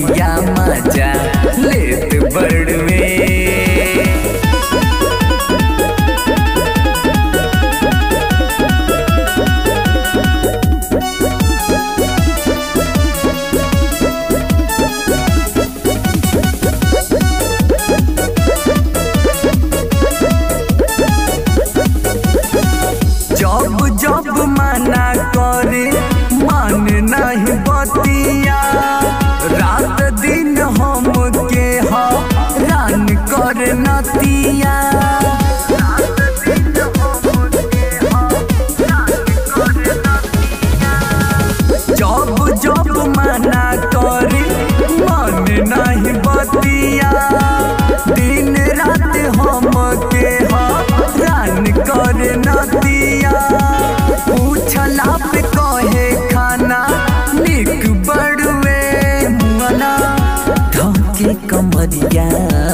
कमरिया मजा लेत बड़वे जब जब मना करे मान नहीं बतिया रात दिन हम के रान कर नतिया जब जब मना करे मान नहीं बतिया दिन रात हम के रान कर नतिया पूछला पे कहे खाना निक बड़वे मना धके कमरिया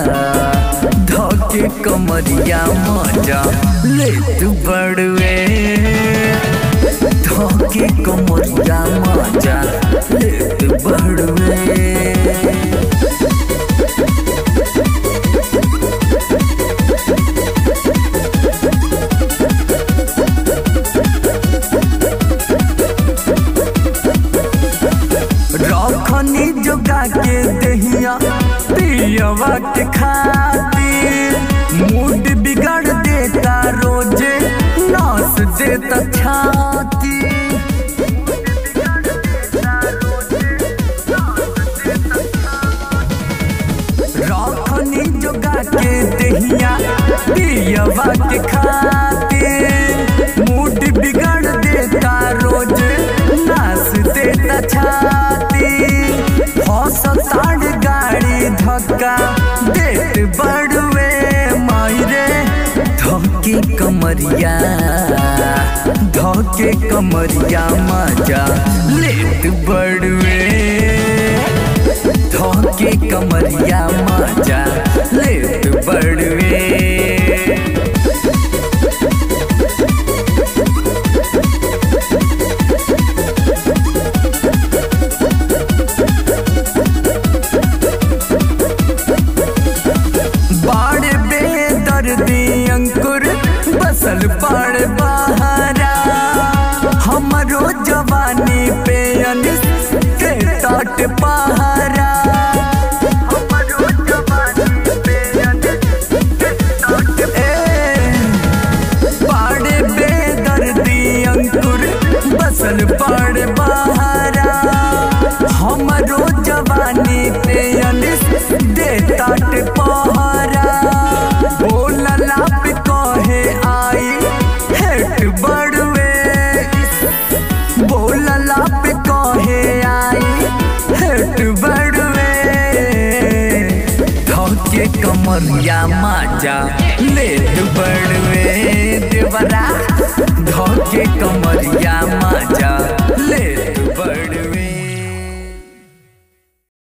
धके कमरिया मजा लेत बड़वे धके कमरिया मजा लेत बड़वे रखनी जोगा के दहिया पियवा के खातिर मूड बिगड़ देता रोजे नास देता छाती रखनी जोगा के दहिया पियवा के खातिर मूड बिगड़ देता रोजे नास देता छाती हौसताड़ गाड़ी धक्का देत बड़वे मायरे धके कमरिया धके कमरिया मजा लेत बड़वे धके कमरिया मजा लेत बड़वे बाड़ बेदर्दी अंकुर बसल बाड़ बहारा हमरो जवानी पे अनिस के तट पहारा हमरो जवानी पे अनिस के तट ए बाड़ बेदर्दी अंकुर बसल बाड़ बहारा हमरो जवानी पे अनिस दे तट पहारा बोलला पे कहे आई हेट बड़वे बोलला पे कहे आई हेट बड़वे धके कमरिया माजा लेट बड़वे देवरा